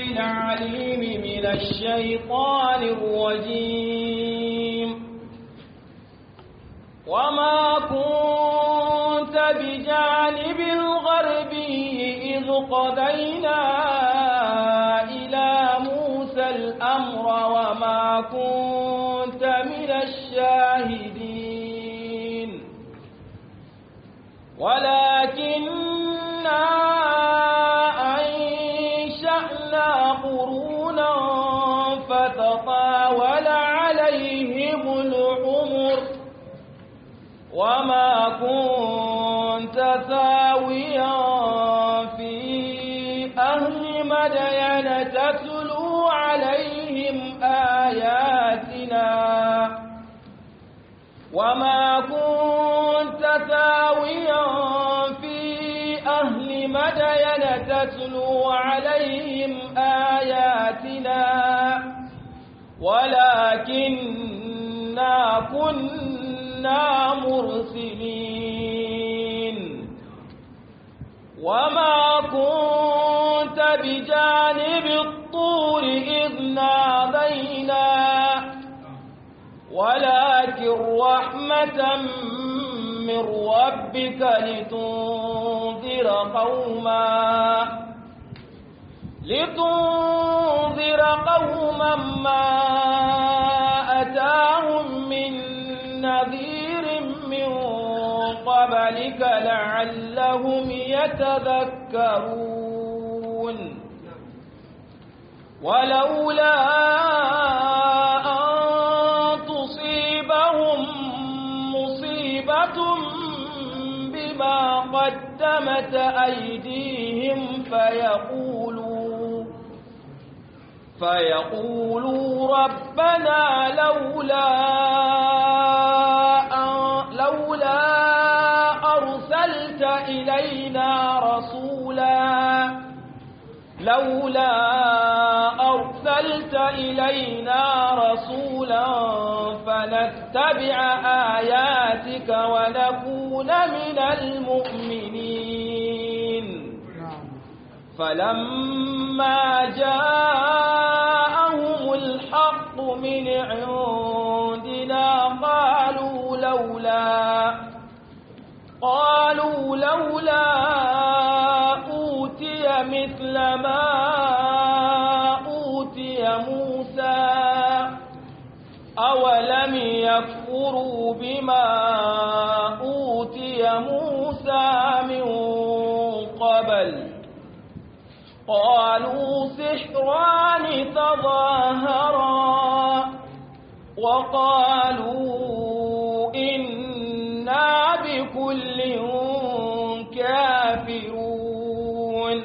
العليم من الشيطان الرجيم وما كنت بجانب الغربي إذ قضينا إلى موسى الأمر وما كنت من الشاهدين ولكننا أنشأنا قرونا فتطاول عليهم العمر وما كنت ثاويا في أهل مدين تتلو عليهم آياتنا وما كنت ثاويا في أهل مدين تتلو عليهم آياتنا ولكننا كنا مرسلين وما كنت بجانب الطور إذ نادينا ولكن رحمة من ربك لتنذر قوما لتنذر قوما ما أتاهم من نذير من قبلك لعلهم يتذكرون ولولا أن تصيبهم مصيبة بما قدمت أيديهم فيقولوا فيقولوا ربنا لولا لولا أرسلت إلينا رسولا لولا أرسلت إلينا رسولا فنتبع آياتك ونكون من المؤمنين فلما جاءهم الحق من عندنا قالوا لولا قالوا لولا أوتي مثل ما أوتي موسى أولم يكفروا بما أوتي موسى من قبل قالوا سحران تظاهرا وقالوا إنا بكل كافرون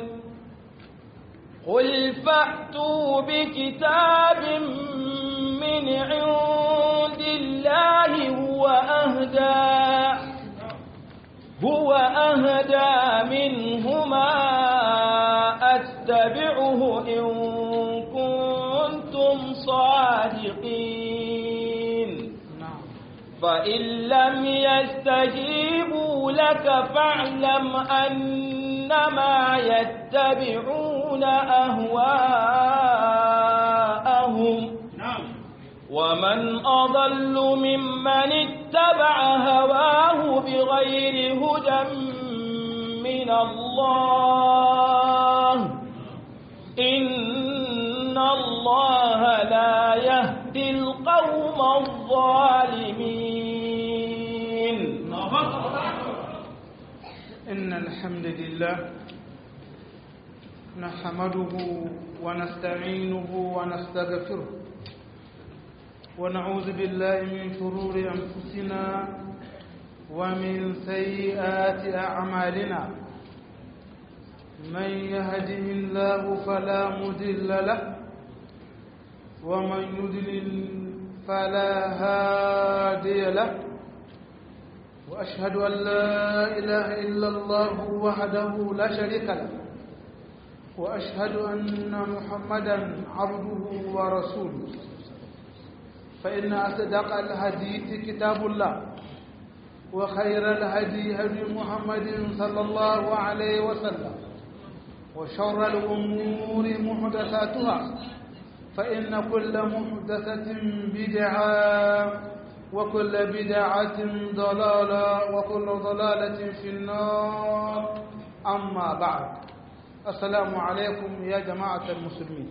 قل فأتوا بكتاب من عند الله هو أهدى هو أهدى منهما أتبعه إن كنتم صادقين فإن لم يستجيبوا لك فاعلم أنما يتبعون أهواءهم ومن أضل ممن اتبع هواه بغير هدى من الله إن الله لا يهدي القوم الظالمين إن الحمد لله نحمده ونستعينه ونستغفره ونعوذ بالله من شرور أنفسنا ومن سيئات أعمالنا من يهده الله فلا مضل له ومن يضلل فلا هادي له وأشهد أن لا إله إلا الله وحده لا شريك له وأشهد أن محمدا عبده ورسوله فإن أصدق الحديث كتاب الله وخير الهدي هدي محمد صلى الله عليه وسلم وشر الأمور محدثاتها فإن كل محدثة بدعة وكل بدعة ضلالة وكل ضلالة في النار أما بعد السلام عليكم يا جماعة المسلمين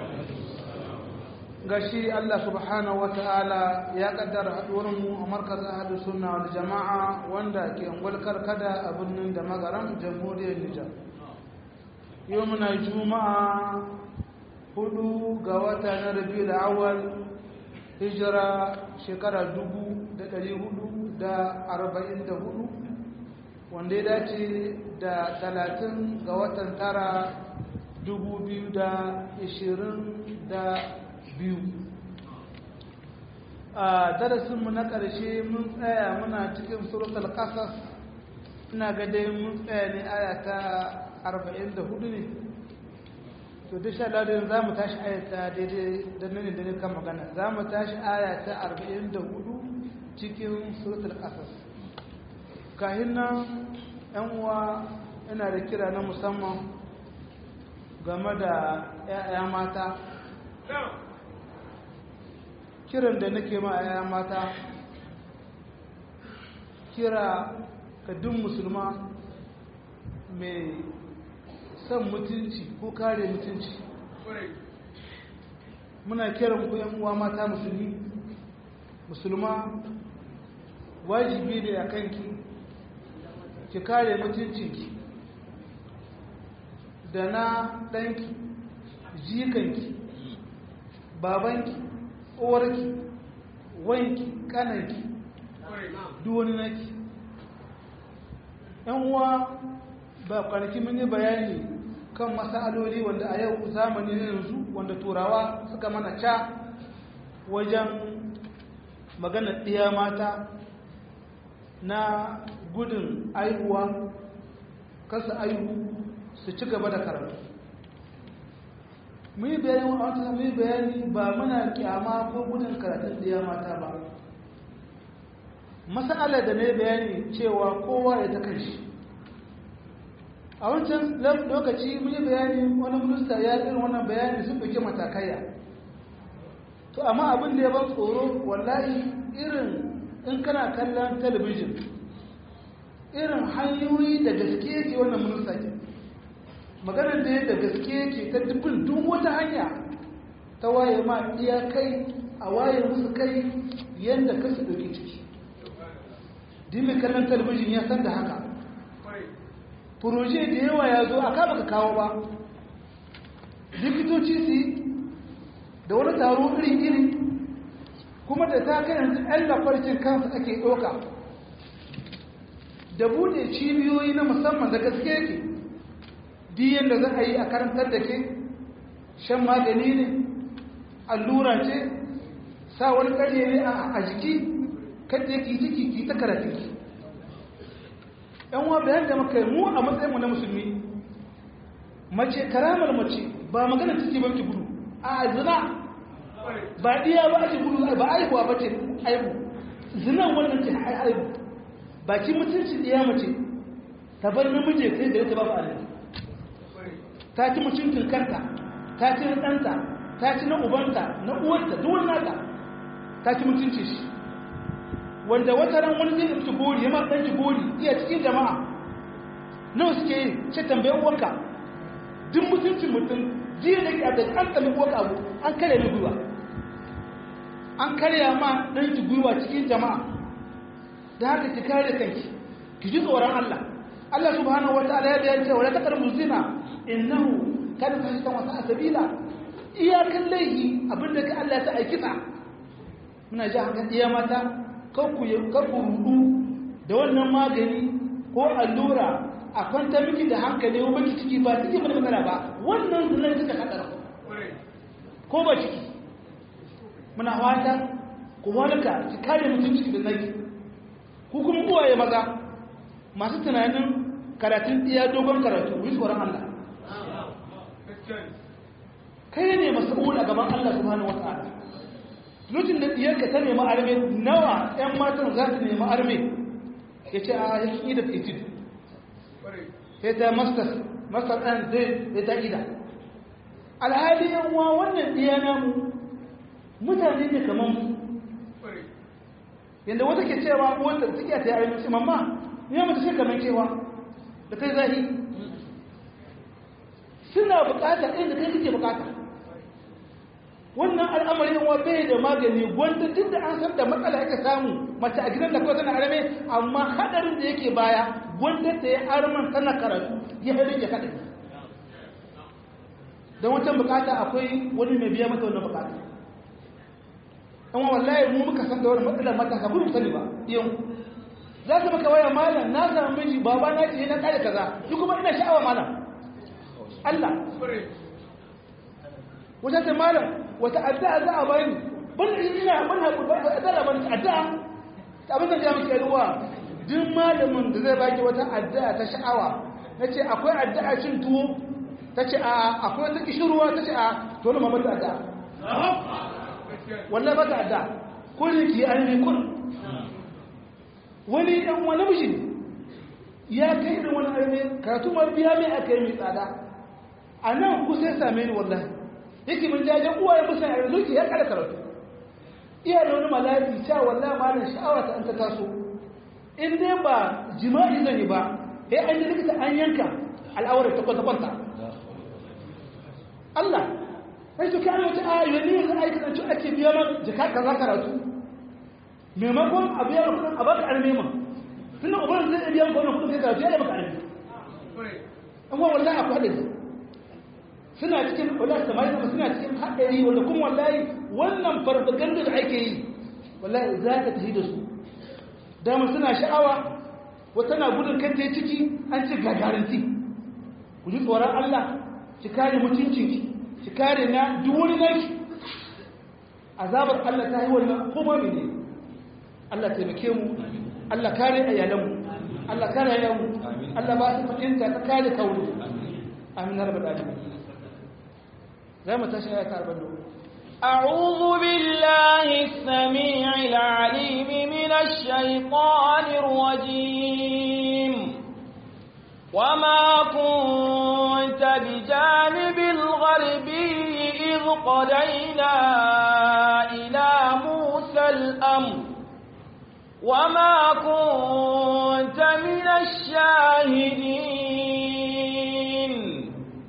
gashi Allah subhanahu wa ta'ala ya kaddara mu a markazin ahlus sunna wal jama'a wanda ke ungwal karkada a birnin da magaran jamhuriyar Nijar yau muna juma'a hudu ga wata na rabiul awwal hijira shekara dubu da ɗari hudu da arba'in da hudu wanda ya dace da talatin ga watan tara dubu biyu da ishirin da biyu a darasinmu na ƙarshe mun tsaya muna cikin suratul ƙasas ina ga dai mun tsaya ne aya ta arba'in da hudu ne to duk sha ladin za mu tashi ayata daidai da nuni da kan magana za mu tashi aya ta arba'in da hudu cikin suratul ƙasas kahin nan yan uwa yana da kira na musamman game da 'ya'ya mata kiran da nake ma 'ya'ya mata kira ka duk musulma mai son mutunci ko kare mutunci muna kiran ku 'yan uwa mata musulmi musulma wajibi ne a kanki ki kare mutuncinki da na ɗanki jikanki babanki uwarki wanki kananki duwani naki yan uwa ba kwanaki mun yi bayani kan masaloli wanda a yau zamani yanzu wanda turawa suka mana ca wajen magana ɗiya mata na gudun aihuwa kasa aihu su ci gaba da karatu mun yi bayani a wata mun yi bayani ba muna kyama ko gudun karatun ɗiya mata ba masala da na bayani cewa kowa ya ta kanshi a wancan lokaci mun yi bayani wani minista ya irin wannan bayani sun ɗauki matakaiya to amma abin da ya ban tsoro wallahi irin in kana kallon talabijin irin hanyoyi da gaske ce wannan minista ke maganar da ya da gaske ce ta dubin duk wata hanya ta waye ma iya kai a waye musu kai yadda kasu ɗauki ciki dimin kallon talabijin ya san da haka furoje da yawa ya zo a kama ka kawo ba likitoci su da wani taro iri-iri kuma da ta kai yanzu yan lafarcin kansu ake ɗauka da bude cibiyoyi na musamman da gaske yake diyan da za a yi a karantar da ke shan magani ne allura ce sa wani ƙarye ne a jiki kadda ki ciki ki ta karatu ki yan wa bayan da muka yi mu a matsayinmu na musulmi mace karamar mace ba magana ciki ba ki gudu a zina ba diya ba ake gudu ba aihuwa ba ce aihu zinan wannan ce aihu ba ki mutunci diya mace ta bar namiji sai da ta ba ba alaji ta ci mutuncin kanta ta ci na ɗanta ta ci na ubanta na uwarta duk wani nata ta ci mutunci shi wanda wata ran wani zai ɗauki gori ya ma ɗanki gori iya cikin jama'a nawa suke yi ce tambayin uwarka duk mutuncin mutum jiya da ke a daga an tsami uwarka abu an karya mai gwiwa an karya ma ɗanki gwiwa cikin jama'a da haka ki kare kanki ki ji tsoron Allah Allah subhanahu wataala ya bayyana cewa la taqrabu zina innahu kana fahishatan wa sa'a sabila iyakan laihi abinda ka Allah ya sa aikita muna ji hakan iya mata kanku rudu da wannan magani ko allura a kwanta miki da hankali ko baki ciki ba ciki ba magana ba wannan zunar suka kadara ko ba ciki muna fata ku walka ki kare mutunci da naki ku kuma uwaye maza masu tunanin karatun iya dogon karatu yi tsoron Allah kai ne mas'ul a gaban Allah subhanahu wata'ala lokacin da diyarka ta nemi arme nawa ƴan matan za su nemi arme ya ce a yakin da fitin sai ta masters masar ɗan zai da ta ida alhali yan uwa wannan ɗiya namu mutane ne kamar mu yadda wata ke cewa wata suke ta yare mace mamma ya mutu shi kamar cewa da kai zahi suna bukata inda kai kake bukata wannan al'amarin wa bai da magani gwanda duk da an san da matsala aka samu mace a gidan da kawai tana arame amma hadarin da yake baya gwanda ta yi arman tana karatu ya haɗe ya kaɗa don wancan bukata akwai wani mai biya mata wannan bukata amma wallahi mu muka san da wani matsalar matasa kuma sani ba yau za su maka waya malam na samu miji baba na ce na kare kaza duk kuma ina sha'awa malam Allah wata ta malam wata addu'a za a bani ban ina ban haƙuri ba addu'a ban addu'a abin da ya miki ruwa duk malamin da zai baki wata addu'a ta sha'awa nace akwai addu'a cin tuwo tace a akwai wata kishirwa tace a to na mamar addu'a wallahi ba ta addu'a ko ne ki an kun wani ɗan wani mishi ya kai irin wani arme karatu ma biya mai aka yi mai tsada a nan kusa ya same ni wallahi yake min jajen uwa ya musa a zuci ya kada karatu iya da wani malafi cewa wallahi ma da sha'awa ta an ta taso in dai ba jima'i zan yi ba sai an yi likita an yanka al'awar ta kwanta kwanta Allah sai to kai wata ayoyi ne yanzu aikata cewa ake biya man jika kaza karatu maimakon a biya kudin a baka arme ma tunda uban zai biya maka wannan kudin kai karatu ya yi maka arme amma wallahi akwai hadari suna cikin wallahi samari kuma suna cikin hadari wanda kuma wallahi wannan farfaganda da ake yi wallahi za ka tafi da su dama suna sha'awa wata na gudun kan ta ciki an ce gagaranti ku ji tsoron Allah ki kare mutuncinki ki kare na duk wani naki azabar Allah ta yi wannan kuma mene Allah taimake mu Allah kare ayyalanmu Allah kare ayyalanmu Allah ba su fahimta ta kare kawo amin rabbal alamin zai mu tashi ayata 40 أعوذ بالله السميع العليم من الشيطان الرجيم وما كنت بجانب الغربي إذ قدينا إلى موسى الأمر وما كنت من الشاهدين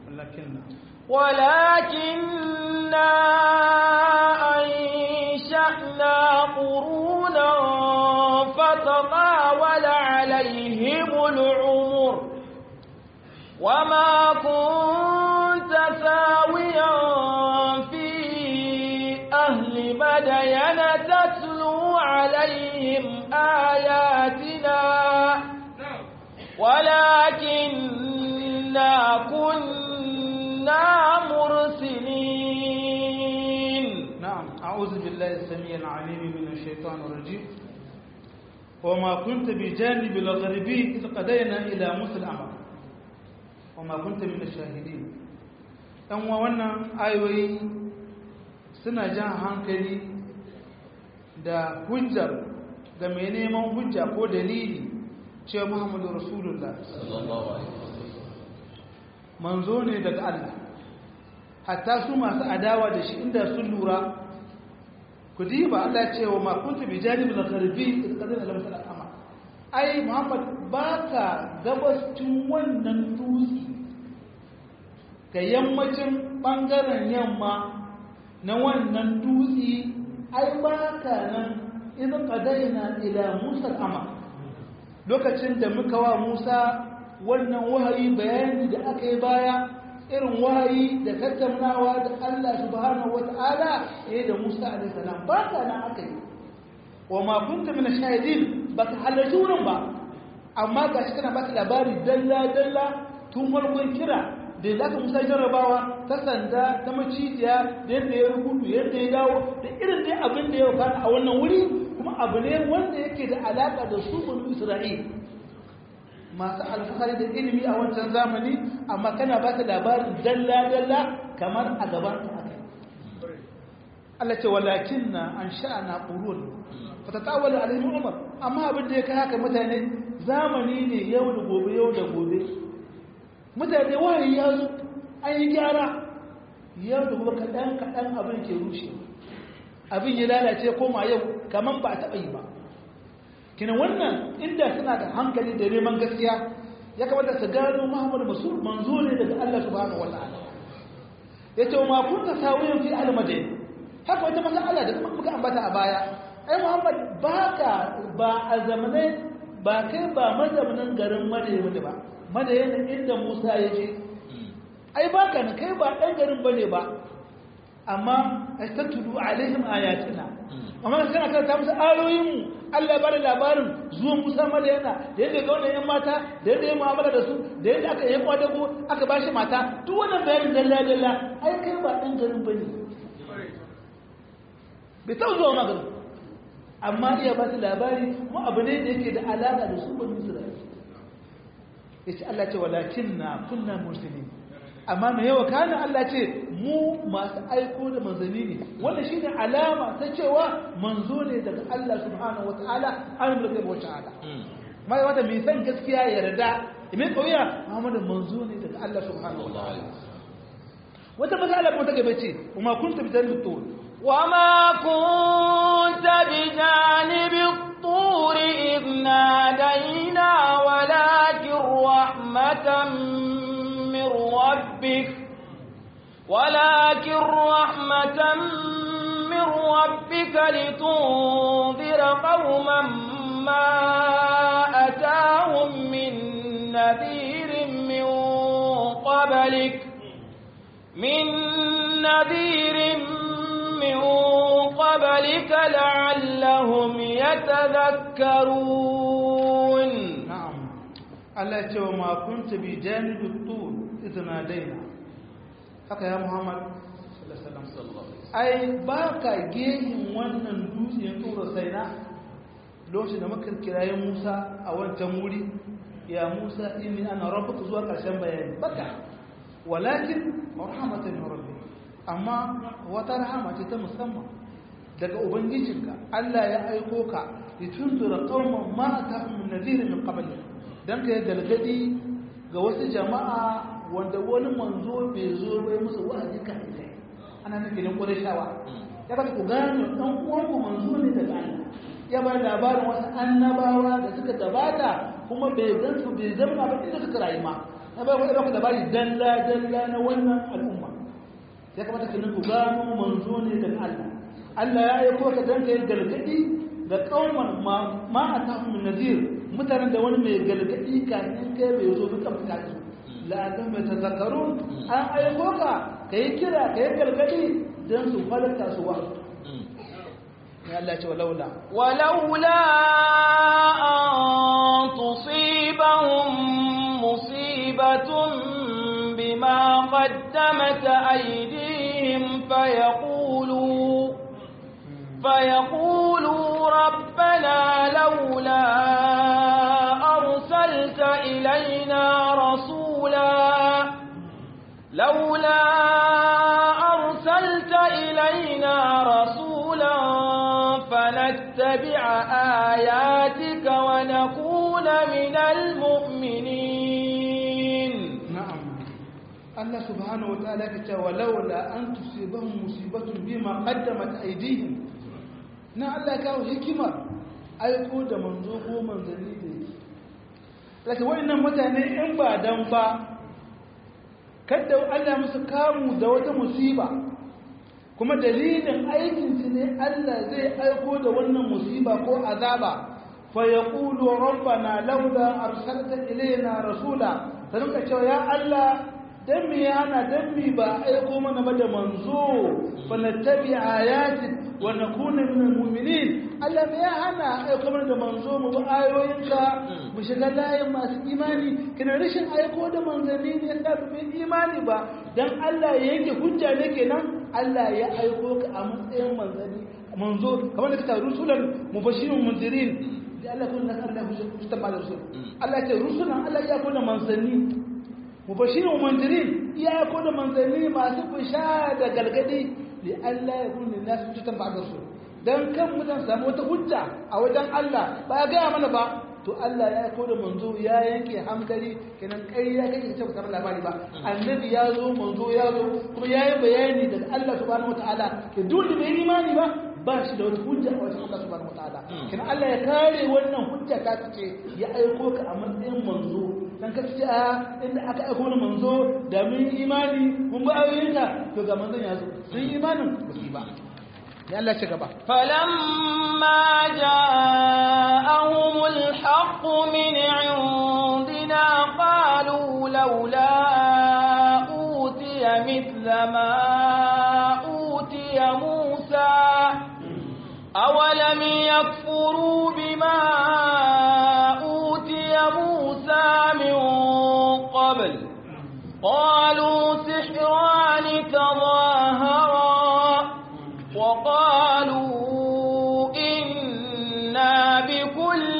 ولكننا أنشأنا قرونا فتطاول عليهم العمر وما كنت ساويا في أهل مدين تتلو عليهم آياتنا ولكننا كنا مرسلين نعم أعوذ بالله السميع العليم من الشيطان الرجيم وما كنت بجانب الغربي إذ قضينا إلى موسى الأمر وما كنت من الشاهدين ɗan wa wannan ayoyi suna jan hankali da hujjar ga mai neman hujja ko dalili cewa muhammadu rasulullah manzo ne daga Allah hatta su masu adawa da shi inda sun lura ku diba Allah ya ce wa ma kuntu bi janib al-gharbi kadin al-masal ama ai Muhammad baka gabascin wannan dutse ga yammacin bangaren yamma na wannan dutse ai baka nan idan qadaina ila Musa al-ama lokacin da muka wa Musa wannan wahayi bayani da aka yi baya irin wahayi da tattaunawa da Allah subhanahu wata'ala eh da Musa alaihi salam ba ka nan aka yi wa ma kunta min shahidin ba ka halarci wurin ba amma ga shi kana baka labari dalla dalla tun farkon kira da ya zaka Musa jarrabawa ta sanda ta macijiya da yadda ya rubutu yadda ya dawo da irin dai abin da ya fara a wannan wuri kuma abu ne wanda yake da alaka da su banu Isra'il masu alfahari da ilimi a wancan zamani amma kana ba ta labarin dalla-dalla kamar a gaban ta aka Allah ce walakin na an sha'ana ƙurun fata tawali alaihi umar amma abin da ya kai haka mutane zamani ne yau da gobe yau da gobe mutane wahayi ya zo an yi gyara yau da kuma kaɗan kaɗan abin ke rushe abin ya lalace koma yau kamar ba a taɓa yi ba kina wannan inda suna da hankali da neman gaskiya ya kamata su gano muhammadu masu manzo ne daga allah subhanahu wa ta'ala ya ce ma kunta sawiyan fi almadin haka wata masala da kuma muka ambata a baya ai muhammad ba ka ba a zamanai ba kai ba mazaunin garin madayin ba madayin inda musa ya je ai ba ka kai ba ɗan garin ba ne ba amma a tattulu alaihim ayatina amma kana karanta musu ayoyinmu Allah bada labarin zuwan Musa Madayana da yadda ga wannan yan mata da yadda ya mu'amala da su da yadda aka yi kwadago aka bashi mata duk wannan bayanin dalla dalla ai kai ba ɗan garin ba ne bai taɓa zuwa maganin amma iya ba su labari mu abu ne da yake da alaƙa da su ba musu da ya ce Allah ce walakin na kunna musulmi amma mai yawa kanin Allah ce mu masu aiko da manzanni ne wanda shi ne alama ta cewa manzo ne daga Allah subhanahu wata'ala an da gaba wata ala mai wata mai san gaskiya ya yarda mai kauya Muhammadu manzo ne daga Allah subhanahu wata'ala wata matsala kuma ta gaba ce kuma kun tafi tare da tuwon وما كنت بجانب الطور إذ نادينا ولكن رحمة من ربك ولكن رحمة من ربك لتنذر قوما ما أتاهم من نذير من قبلك من نذير من قبلك لعلهم يتذكرون نعم الله يتوى ما كنت بجانب الطول إذ نادينا haka ya Muhammad ai ba ka gehin wannan dutsen tura sai na lokacin da muka kiraye Musa a wancan wuri ya Musa inni ana rabbuka zuwa karshen bayani baka walakin rahmatan min rabbik amma wata rahama ce ta musamman daga ubangijinka Allah ya aiko ka litunzura qauman ma atahum min nadhir min qabl dan ka galgadi ga wasu jama'a wanda wani manzo bai zo bai musu wa'azi kan sai ana nufin ne Qurayshawa ya bada ku gane dan uwan ku manzo ne daga Allah ya ba labarin wasu annabawa da suka gabata kuma bai gansu bai zama ba inda suka rayu ma na ba ku da labari dalla dalla na wannan al'umma ya kamata ka nufi gano manzo ne daga Allah Allah ya aiko ka dan kai galgadi da kauman ma a tafi min nazir mutanen da wani mai galgadi kafin kai bai zo duka mutane su la'adun mai tazakkarun an aiko ka ka yi kira ka yi galgadi don su falata su wa ya Allah ce walaula ولولا أن تصيبهم مصيبة بما قدمت أيديهم فيقولوا فيقولوا ربنا لولا أرسلت إلينا رسولا لولا أرسلت إلينا رسولا فنتبع آياتك ونكون من المؤمنين na'am Allah subhanahu wa ta'ala ke cewa laula an tusibahum musibatun bima qaddamat aydihim na Allah kawo hikimar aiko da manzo ko manzanni da yake laka wayannan mutane in ba dan ba kada Allah musu kamu da wata musiba kuma dalilin aikin su ne Allah zai aiko da wannan musiba ko azaba fa yaqulu rabbana laula arsalta ilayna rasula ta rinka cewa ya Allah dan mi yana dan mi ba aiko mana ba da manzo fa nattabi ayatik wa nakuna min almu'minin Allah me ya hana aiko mana da manzo mu bi ayoyinka mu shiga layin masu imani kina rashin aiko da manzanni ne yasa ba mu imani ba dan Allah ya yanke hujja ne kenan Allah ya aiko ka a matsayin manzanni manzo kamar da ka rusulan mubashirun mundirin da Allah kun nasar da hujja ta ba rusul Allah ya ce rusulan Allah ya aiko da manzanni mubashirin mandirin iya ko da manzanni masu bisha da galgadi li Allah ya kunni nasu cutan ba su dan kan mutan samu wata hujja a wajen Allah ba ya gaya mana ba to Allah ya aiko da manzo ya yanke hankali kenan kai ya kake ce ba labari ba annabi ya zo manzo ya zo kuma ya yi bayani daga Allah subhanahu wataala ke duk da bai imani ba ba shi da wata hujja a wajen Allah subhanahu wataala kenan Allah ya kare wannan hujja ta ce ya aiko ka a matsayin manzo dan ka ce a inda aka aiko da manzo da mun imani mun ba ayoyinka to ga manzon ya zo sun yi imanin ba su yi ba ya Allah ci gaba فلما جاءهم الحق من عندنا قالوا لولا أوتي مثل ما أوتي موسى أولم يكفروا بما أوتي موسى من قبل قالوا سحران تظاهرا وقالوا إنا بكل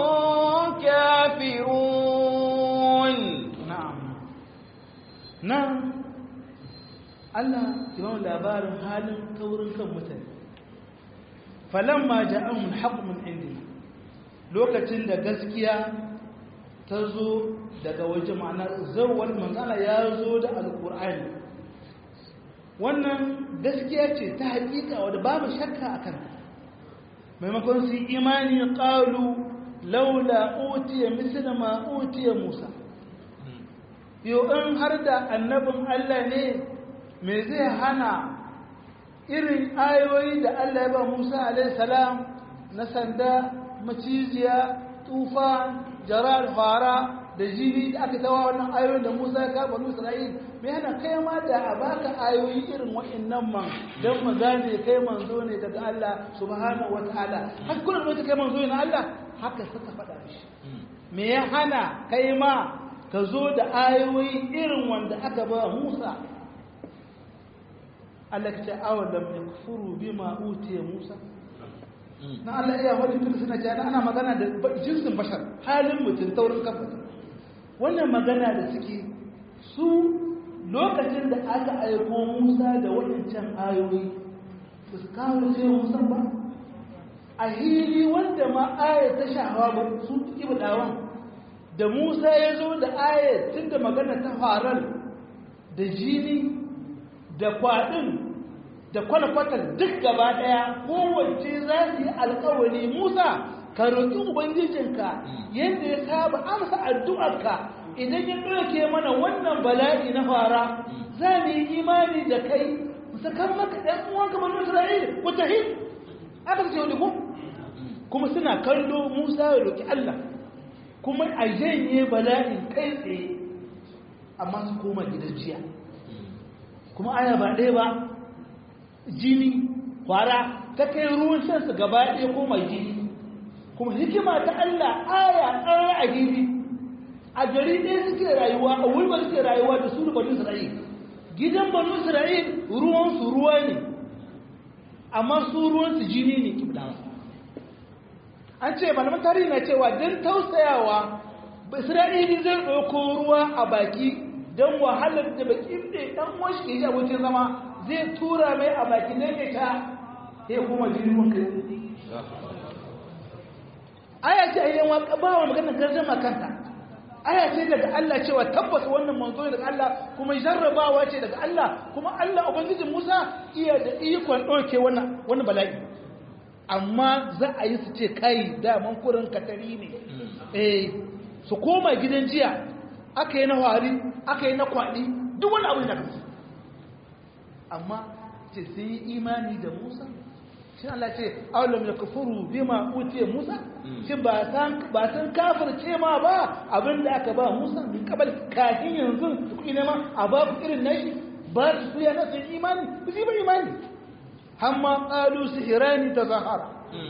كافرون na'am nan Allah ya ba mu labarin halin taurin kan mutane falamma ja'ahum al-haqq min indina lokacin da gaskiya ta zo daga waje ma'ana zawwal manzala ya zo da alqur'ani wannan gaskiya ce ta hakika wadda babu shakka akan maimakon su yi imani qalu laula utiya misla ma utiya musa yau in har da annabin Allah ne me zai hana irin ayoyi da Allah ya ba Musa alaihissalam na sanda maciziya tufan jarar fara da jini da aka tawa wannan ayoyin da Musa ya karɓa Nusa Isra'il me yana kai ma da a baka ayoyi irin wa'annan man don mu gane kai manzo ne daga Allah subhanahu wa ta'ala har kullum da kai manzo ne na Allah haka suka faɗa shi me ya hana kai ma ka zo da ayoyi irin wanda aka ba Musa Allah ka ce awalam yakfuru bima utiya Musa na Allah iya wani tun suna cewa ana magana da jinsin bashar halin mutum taurin kafa wannan magana da suke su lokacin da aka aiko Musa da waɗancan ayoyi su kawo ce Musa ba a hili wanda ma ayat ta shahawa ba su ibadawan da Musa ya zo da ayat tun da magana ta faral da jini da kwaɗin da kwalkwatar duk gaba ɗaya kowace za su yi alkawari Musa ka roƙi Ubangijinka yadda ya saba amsa addu'arka idan ya ɗauke mana wannan bala'i na fara za mu yi imani da kai sakan maka ɗan uwanka banu Isra'il ku tahi aka ce wani ku kuma suna kallo Musa ya roƙi Allah kuma a janye bala'in kai tsaye amma su koma gidan jiya kuma aya ba ɗaya ba jini kwara ta kai ruwan shansu gaba ɗaya koma jini kuma hikima ta Allah aya ɗaya a gini a gari ɗaya suke rayuwa a wulba suke rayuwa da su da banu Isra'il gidan banu Isra'il ruwansu ruwa ne amma su ruwansu jini ne kiblawa an ce malaman tarihi na cewa don tausayawa Isra'ili zai ɗauko ruwa a baki don wahalar da bakin da ɗan wasu ke ji abokin zama zai tura mai a baki ne ya ta ya kuma jini wanka aya ce a yi waka ba wa maganar garjama kanta aya ce daga Allah cewa tabbas wannan manzo ne daga Allah kuma jarrabawa ce daga Allah kuma Allah ubangijin Musa iya da ikon ɗauke wannan wani bala'i amma za a yi su ce kai daman kurin katari ne eh su koma gidan jiya aka yi na wari aka yi na kwaɗi duk wani abu da kansu amma ce sun yi imani da musa shi Allah ce aulam ya kafuru bima utiye musa shi ba san kafir ce ma ba abinda aka ba musa min kabal kafin yanzu da kuɗi nema a ba ku irin nashi ba su suya na sun imani ba su yi ba imani hamma ƙalu sihirani ta zahara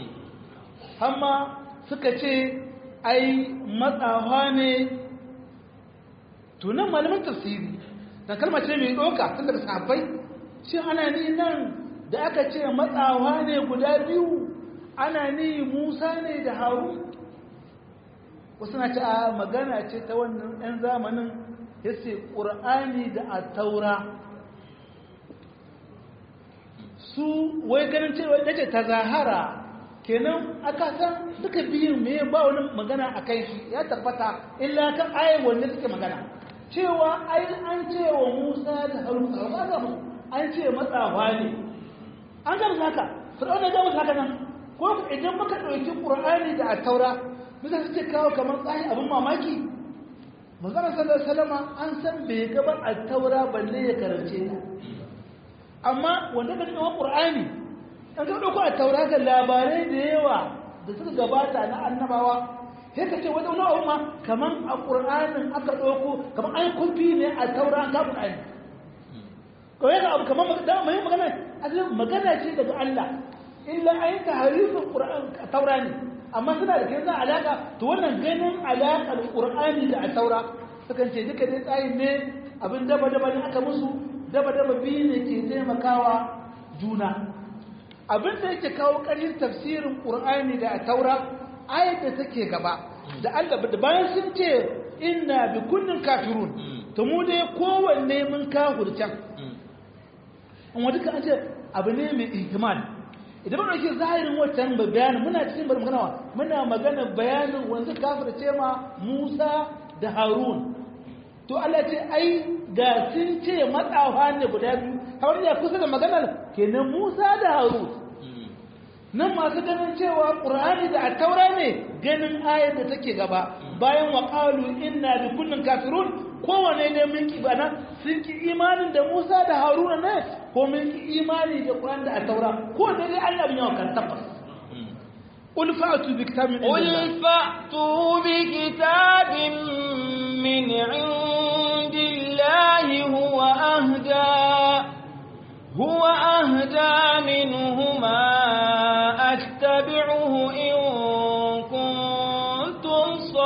hamma suka ce ai matsawa ne tunan malamin tafsiri da kalmar ce mai ɗoka tun daga sahabbai shi ana ni nan da aka ce matsawa ne guda biyu ana ni musa ne da haru wasu na ce a magana ce ta wannan ɗan zamanin ya ce ƙur'ani da a taura su wai ganin cewa da ce ta zahara kenan aka san duka biyun me ba wani magana a kan shi ya tabbata illa kan ayin wanda suke magana cewa ai an ce wa Musa da Harun ba ga mu an ce matsawa ne an ga haka fir'auna ya ga haka nan ko idan muka dauki Qur'ani da at-Taura bisa suke kawo kamar tsayi abin mamaki manzon sallallahu alaihi wasallam an san bai ga ba at-Taura balle ya karance ta amma wanda ka kawo Qur'ani an ka dauko at-Taura ga labarai da yawa da suka gabata na annabawa sai ka ce wani wani ma kaman a ƙur'anin aka ɗauko kaman an kumfi ne a taura an kamun ayi kawai ga abu kaman da mai magana asalin magana ce daga Allah illa an yi taharifin ƙur'an a taura ne amma suna da kai alaka to wannan ganin alaƙar ƙur'ani da a taura sukan ce duka dai tsayin ne abin daba daba ne aka musu daba daba biyu ne ke taimakawa juna abin da yake kawo ƙarin tafsirin ƙur'ani da a taura ayat da take gaba da Allah da bayan sun ce inna bi kullin kafirun to mu dai kowanne mun kafircan in wata kan ce abu ne mai ihtimal idan mun dauki zahirin wancan bayanin muna cikin bar magana muna magana bayanin wanda kafirce ma Musa da Harun to Allah ce ai ga sun ce matsawa ne guda biyu har ya kusa da maganar kenan Musa da Harun nan masu ganin cewa ƙur'ani da attaura ne ganin ayar da take gaba bayan wa ƙalu inna bi kullin kafirun kowane ne mun ki bana sun ki imanin da Musa da Haruna ne ko mun ki imani da ƙur'ani da attaura ko da dai Allah bin yawa kan tabbas قل فأتوا بكتاب من قل فأتوا بكتاب من عند الله هو أهدى هو أهدى منهما أتبعه إن كنتم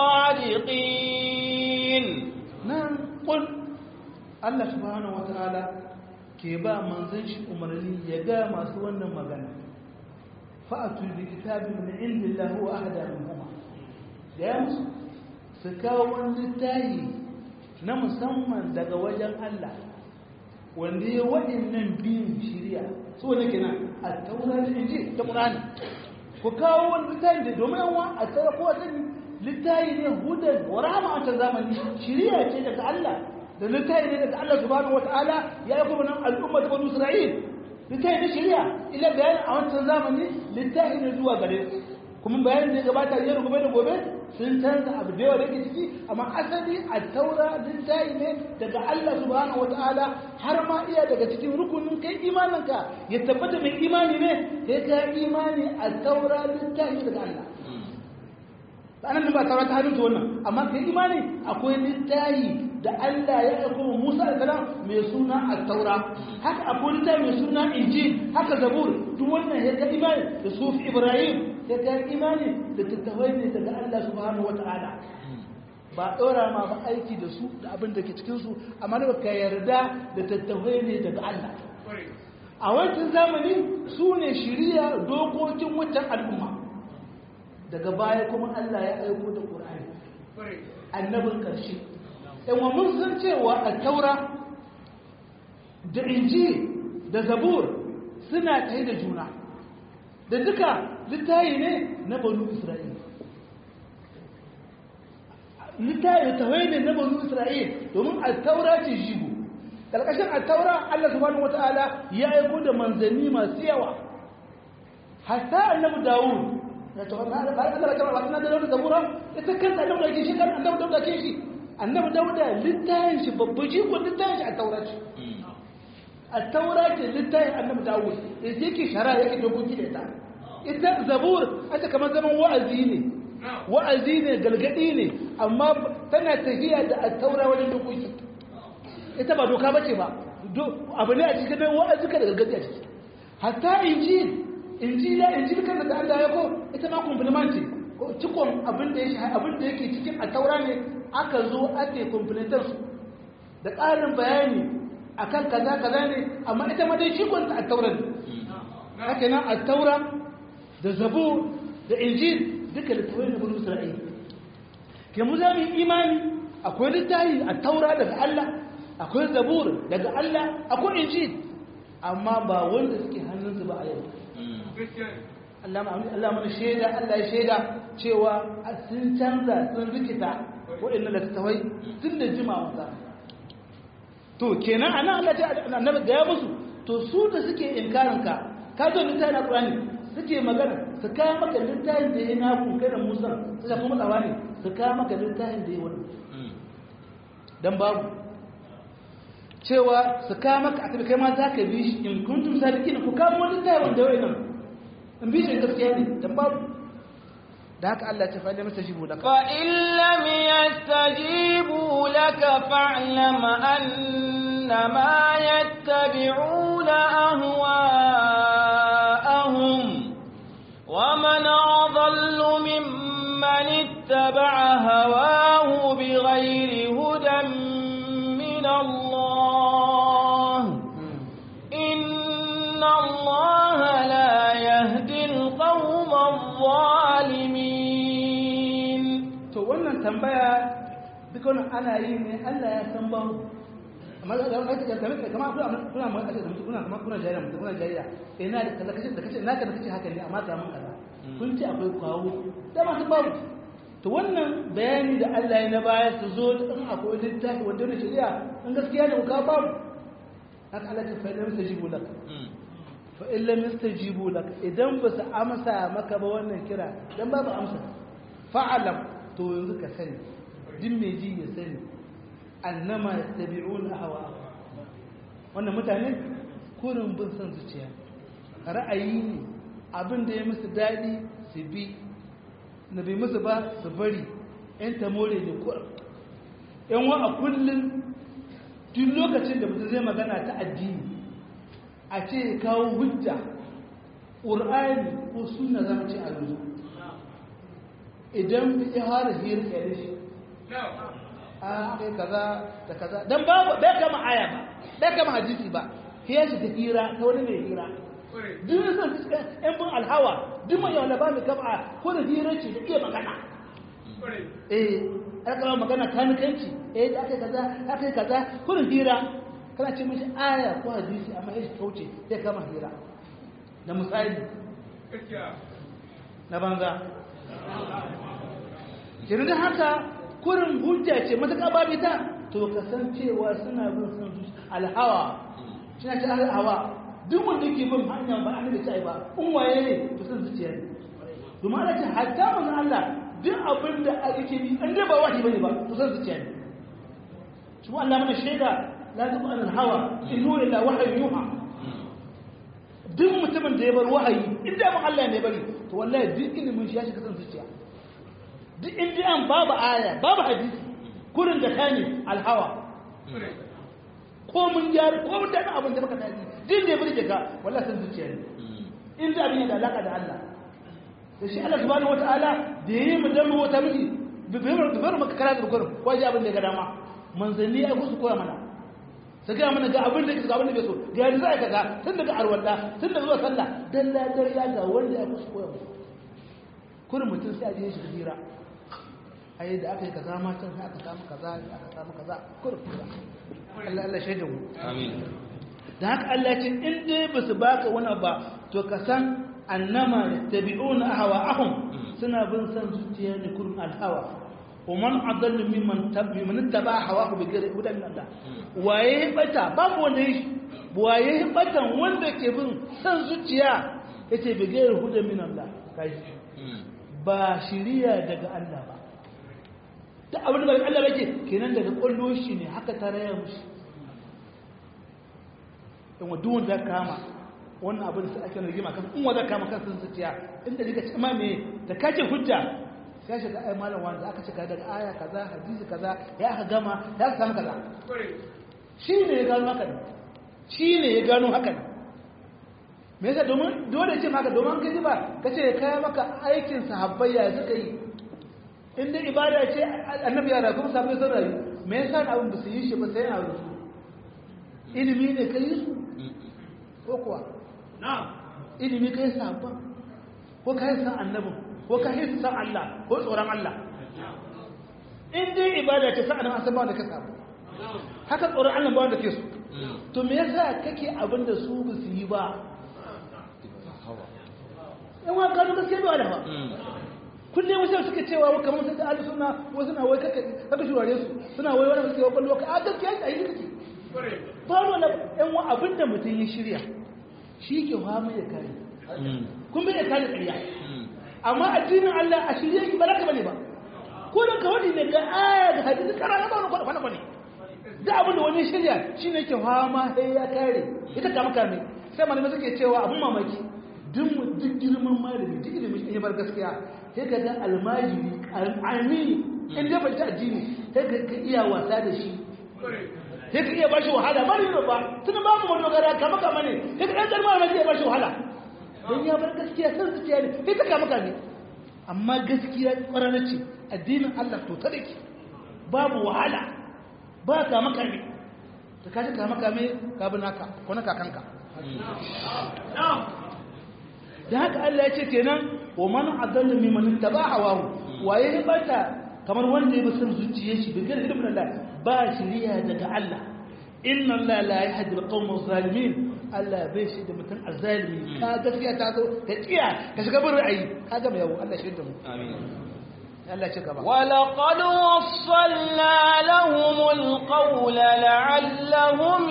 صادقين نعم قل الله سبحانه وتعالى ke ba manzon shi umarni ya ga masu wannan magana fa'atu bi kitabin min indillahi wa ahda minhuma ya musu su kawo wani littafi na musamman daga wajen Allah wanda ya waɗannan biyun shirya su wani kina a taura da inji ta ƙurani ku kawo wani littafi da domin yawa a taura ko wata littafi ne hudan wa rahama a ta zamani shirya ce daga Allah da littafi ne daga Allah subhanahu wata'ala ya yi kuma nan al'ummar banu Isra'il littafi ne shirya ila bayani a wancan zamani littafi ne zuwa gare su kuma bayanin da ya gabata yau gobe da gobe sun canza abu da yawa da ke ciki amma asali a taura littafi ne daga Allah subhanahu wataala har ma iya daga cikin rukunin kai imaninka ya tabbata mai imani ne sai ka imani a taura littafi daga Allah anan ba taura ta hannun wannan amma kai imani akwai littafi da Allah ya aiko Musa da salam mai suna at-taura haka akwai littafi mai suna injil haka zabur duk wannan ya ga imani da sufi Ibrahim ya ga imani da tattawai ne daga Allah subhanahu wata'ala ba ɗora ma ba aiki da su da abin da ke cikinsu amma da ka yarda da tattawai ne daga Allah a wancan zamani su ne shirya dokokin wancan al'umma daga baya kuma Allah ya aiko da ƙur'ani annabin ƙarshe wa mun san cewa a taura da inji da zabur suna kai da juna da duka littayi ne na banu isra'il littayi da tawai ne na banu isra'il domin altaura ce jigo ƙarƙashin altaura allah subhanahu wata'ala ya aiko da manzanni masu yawa hatta annabi dawud da ta wani ala bayan allah ta wani da wani zabura ita kan annabi da ke shi kan annabi da ke shi annabi dawuda littayin shi babban jigo littayin shi a taura ce a taura ce littayin annabi dawud da yake shara yake dokoki da ita ita zabur ita kamar zaman wa'azi ne wa'azi ne galgadi ne amma tana tafiya da attaura wajen dokoki ita ba doka bace ba abu ne a cikin nan wa'azi ka da galgadi a ciki hatta injil injila injil kan da Allah ya ko ita ma compliment ce cikon abin da yake abin da yake cikin attaura ne aka zo ake complementar su da ƙarin bayani akan kaza kaza ne amma ita ma dai cikon ta attaura ne haka nan attaura da zabur da injil duka littafai na bani isra'ila ke mu za mu imani akwai littafi a taura daga Allah akwai zabur daga Allah akwai injil amma ba wanda suke hannunsu ba a yau Allah mana shaida Allah ya shaida cewa sun canza sun rikita waɗannan littattafai tun da jimawa za to kenan anan Allah ta annabi ga ya musu to su da suke inkarin ka ka zo littafin Qur'ani suke magana su kawo maka littafin da ya naku kai da Musa suka kuma tsawa ne su kawo maka littafin da ya wani dan babu cewa su kawo maka a kai ma za ka bi shi in kuntum sadiqin ku kawo wani littafin wanda wai nan in bi shi gaskiya ne dan babu da haka Allah ta faɗa masa jibu laka fa in lam yastajibu laka fa'lam annama yattabi'una ahwa'ahum wa man adallu mimman ittaba'a hawahu bighayri hudan min Allah inna Allah la yahdi al-qawma adh-dhalimin to wannan tambaya duk wannan ana yi ne Allah ya san ba mu amma da ga kace kamar kamar kuna kuna mun kace mutum kuna kamar kuna jariya mutum kuna jariya ina da kaza kace da kace naka da kace haka ne amma ga mun kaza kun ce akwai kawo da masu babu to wannan bayani da Allah ya na baya su zo in akwai littafi wanda ne shari'a in gaskiya ne ku ka babu haka Allah ta faɗa masa jibu lak fa in lam yastajibu lak idan ba su amsa maka ba wannan kira dan babu amsa fa'alam to yanzu ka sani din mai ji ya sani annama yattabi'una hawa wannan mutane kurin bin son zuciya ra'ayi ne abin da ya musu daɗi su bi na bai musu ba su bari yan tamore ne kurin yan wa a kullum duk lokacin da mutum zai magana ta addini a ce kawo hujja ƙur'ani ko suna zama ce a yanzu idan ya fara hira tsaye shi a kai kaza da kaza don babu bai kama aya ba bai kama hadisi ba hiyar shi ta hira ta wani mai hira duk sun fuska yan bin alhawa duk mai yawan ba mai kama ko da hira ce da iya magana eh aka kama magana kanikanci eh da aka kaza aka kaza ko da hira kana ce mishi aya ko hadisi amma ya shi kauce sai kama hira da misali na banza kenan da haka kurin hujja ce matuƙa babu ita to kasancewa suna bin son zuci alhawa suna ce alhawa duk wanda ke bin hanya ba annabi ta ba in waye ne to son zuciya ne domin ana ce hatta manzon Allah duk abin da ake bi an da ba wahi bane ba to son zuciya ne kuma Allah mana shaida la tuqu an alhawa in huwa illa wahyu yuha duk mutumin da ya bar wahayi inda ban Allah ne bari to wallahi duk ilimin shi ya shiga son zuciya duk inda an babu aya babu hadisi kurin da kane alhawa ko mun gyara ko mun dana abin da baka tafi din da burge ka wallahi san zuciya ne in da abin da alaka da Allah to shi Allah subhanahu wataala da yayi mu dan wata miji bibirar bibirar maka kara da gurin ko ji abin da ga dama manzanni ai ku su koya mana su ga mana ga abin da ga abin da bai so ga yanzu ai kaga tun daga arwalla tun daga zuwa sallah dalla dariya ga wanda ya ku su koya musu kurin mutum sai a je shi hira ai da aka yi kaza matan sai aka samu kaza aka samu kaza kur Allah Allah shaida mu amin da haka Allah ce in dai ba su baka wani ba to ka san annama yattabi'una ahwa'ahum suna bin san zuciya ne kurin alhawa wa man adallu mimman tabi man taba hawahu bi ghairi hudan min Allah waye bata babu wanda yi waye batan wanda ke bin san zuciya yace bi ghairi hudan min Allah kai ba shiriya daga Allah ba da abin da Allah yake kenan daga kwallo shi ne haka ta raya mushi in wa duwan da kama wannan abin da ake rigima kan in wa da kama kan sun zuciya inda daga cikin me da kace hujja sai shiga ai malam wanda aka cika daga aya kaza hadisi kaza ya aka gama ya aka samu kaza shi ne ya gano haka shi ne ya gano haka me yasa domin dole ce maka domin kai ba kace kai maka aikin sahabbai ya suka yi in dai ibada ce annabi ya rayu kuma sabai sun rayu me yasa abin ba su yi shi ba sai yana rusu ilimi ne kai su ko kuwa na'am ilimi kai sabon ko kai san annabin ko kai san Allah ko tsoron Allah in dai ibada ce sa annabi san ba wanda ka samu haka tsoron Allah ba wanda ke su to me yasa kake abin da su ba su yi ba yan wa gano gaskiya bai wala ba kullum wasu suka cewa wa kamar sun da alu suna wasu na wai kaka kaka shurare su suna wai wani suke wa kwallo ka a gaskiya a yi kake faru na yan wa abin da mutum ya shirya shi ke fama ya kare kun bai ya kare ƙarya amma addinin Allah a shirye ki ba za ka bane ba ko da ka wani ne ga aya da hadisi kara na ba wani kwana kwana da abin da wani shirya shi ne ke fama sai ya kare ita kama kame sai malamai suke cewa abin mamaki duk duk girman malami duk ilimin in ya bar gaskiya sai ka ga almajiri al'ami in da bai ta addini sai ka ka iya wasa da shi sai ka iya bashi wahala ba ne ba tun ba mu dogara kama kama ne sai ka dan garma ma iya bashi wahala don ya bar gaskiya san zuciya ne sai ta kama kame amma gaskiya kwarana ce addinin Allah to ta dake babu wahala ba kama kame ta kaji kama kame ka bi naka ko na kakanka da haka Allah ya ce kenan wa man adallu mimman taba hawahu waye ne bata kamar wanda ya bi san zuciyar shi bin gani ibn Allah ba shiriya daga Allah inna Allah la yahdi al-qawma zalimin Allah bai shi da mutum azalimi ka gaskiya ta zo ka kiya ka shiga bin ra'ayi ka gama yawo Allah shi da mu amin Allah ce gaba ولقد وصلنا لهم القول لعلهم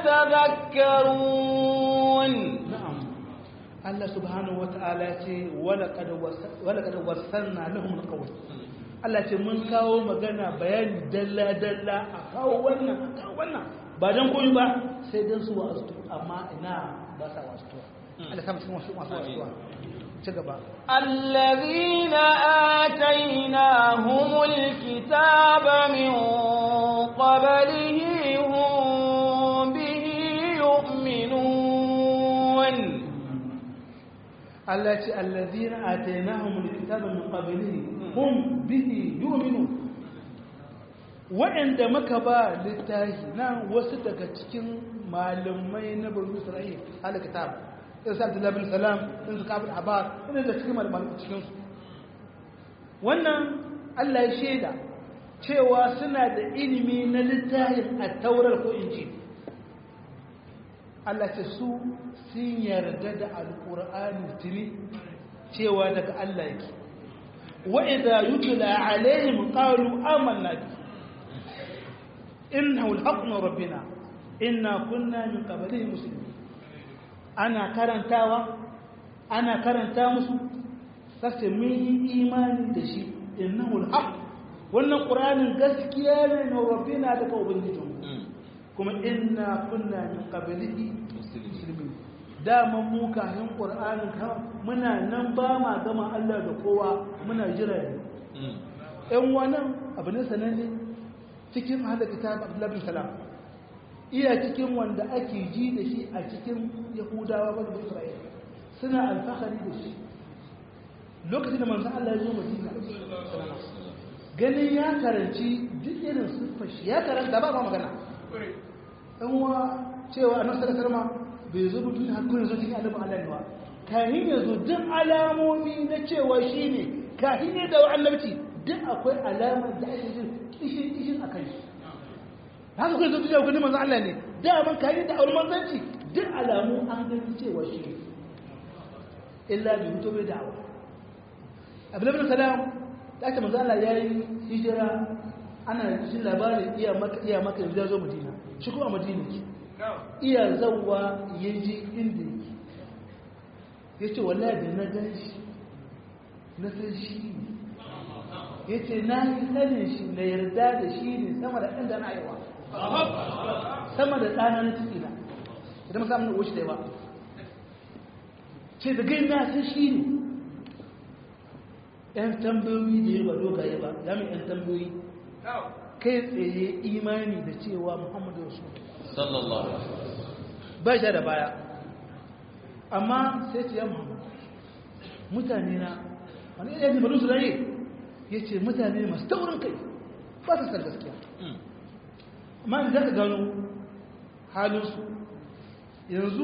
يتذكرون na'am Allah subhanahu wata'ala ya ce walaqad wasa- walaqad wassalna lahum alqawl Allah ce mun kawo magana bayani dalla dalla a kawo wannan a kawo wannan ba dan koyi ba sai dan su wa'azu amma ina ba sa wa'azu Allah ta cikin wasu masu wa'azu ci gaba الذين آتيناهم الكتاب من قبله هم به يؤمنون Allah ce allazina atainahum alkitaba min qablihi hum bihi yu'minun wa'anda muka ba littafi nan wasu daga cikin malamai na bani Isra'il alkitab sai sa Abdullah bin Salam din su kafin Abbas ina da cikin malamai cikin su wannan Allah ya shaida cewa suna da ilimi na littafin at-Taurat ko Injil Allah ce su sun yarda da alƙur'ani tuni cewa daga Allah yake wa idza yutla alaihim qalu amanna bi innahu alhaqqu min rabbina inna kunna min qablihi muslimin ana karantawa ana karanta musu sai mun yi imani da shi innahu alhaq wannan qur'anin gaskiya ne na rabbina daga ubangijinmu kuma inna kunna min qablihi muslimin dama mu kafin qur'anin ka muna nan ba ma gama Allah da kowa muna jira ne ɗan wannan abu ne sananne cikin hada kitab Abdullah bin Salam iya cikin wanda ake ji da shi a cikin Yahudawa ba da Isra'ila suna alfahari da shi lokacin da manzon Allah ya zo Madina ganin ya karanci duk irin siffar shi ya karanta ba ba magana dan wa cewa annabi sallallahu alaihi wasallam bai zo mutum har kun zo cikin annabin Allah ne ba kahin ya zo duk alamomi na cewa shine kahin ya da annabci duk akwai alamar da ake jin kishin kishin akan shi haka kun zo cikin hukumin manzo Allah ne da man kahin da aure manzanci duk alamu an gani cewa shi ne illa bi mutu bai da'awa Abdullah bin Salam da ake manzo Allah yayi hijira ana jin labarin iya maka iya maka yanzu ya zo Madina shi kuma Madina ke iya zauwa ya ji inda yake ya ce wallahi da na gan shi na san shi ne ya ce na yi sanin shi na yarda da shi ne sama da inda na aiwa sama da ɗana na ciki na idan masu amin wuce da yawa ce da gai na san shi ne ‘yan tambayoyi da yawa dogaye ba ya mai ‘yan tambayoyi kai tsaye imani da cewa muhammadu rasulullah sallallahu alaihi wasallam ba shi da baya amma sai ce ya muhammadu mutane na wani iya ne barusu raye ya ce mutane masu taurin kai ba su san gaskiya amma da za ka gano halinsu yanzu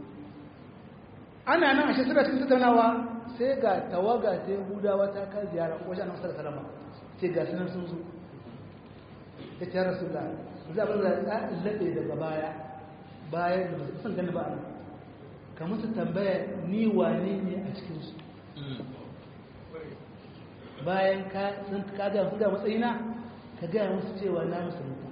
ana nan a shi suna cikin tattaunawa sai ga tawaga ta yahudawa ta kai ziyara wajen annabi sallallahu alaihi wasallam sai ga sunan sun zo ya ce rasulullah za a bar da laɓe daga baya bayan da ba san gani ba a ka musu tambaya ni wane ne a cikinsu bayan ka sun ka ga su ga matsayina ka gaya musu cewa na musulunta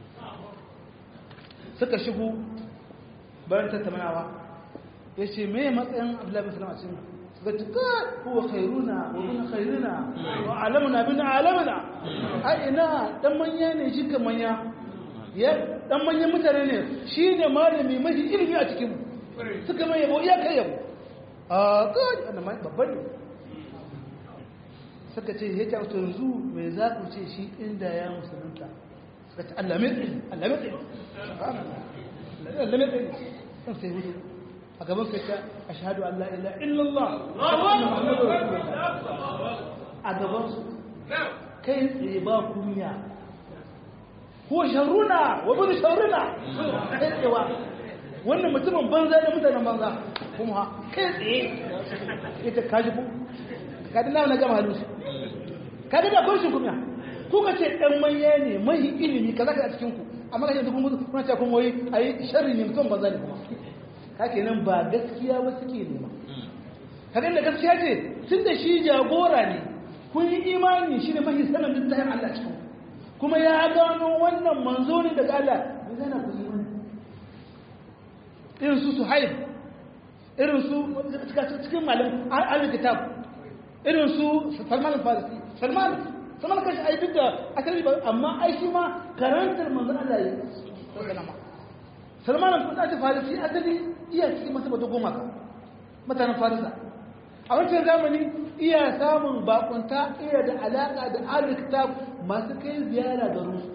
suka shigo bayan tattaunawa ya ce me matsayin abdullahi bin salam a cikin suka ce ka huwa khairuna wa bin khairuna wa alamuna bin alamuna a ina dan manya ne shi kan manya ya dan manyan mutane ne shi ne malami mafi ilimi a cikin suka mai yabo iya kai yabo a kai wannan babban ne suka ce ya kyautu yanzu mai za ku ce shi inda ya musulunta suka ce Allah mai tsaye Allah mai tsaye Allah mai tsaye kan sai hudu a gaban sai ta a shahadu Allah illa illallah a gaban su kai tsaye ba kunya ko sharruna wa bin sharruna kai tsayewa wannan mutumin banza da mutanen banza kuma kai tsaye ita kaji ku kaji na gama halin su kaji da kurshin kuma kuka ce ɗan manya ne mai ilimi kaza ka a cikin ku amma kashe duk kuma kuna ce kuma wai ayi sharri ne mutum banza ne kuma ka kenan ba gaskiya ba suke nema kaga da gaskiya ce tun da shi jagora ne kun yi imani shi ne mahi sanin littafin Allah cikin kuma ya gano wannan manzo ne daga Allah me zana ku imani irin su suhaib irin su cikin malam al-kitab irin su salman al-farisi salman salman kashi ai duk da asali ba amma ai shi ma karantar manzon Allah ya sallama salman al-farisi asali iya cikin masu bata goma ka mutanen farisa a wancan zamani iya samun bakunta iya da alaka da al-kitab masu kai ziyara garin su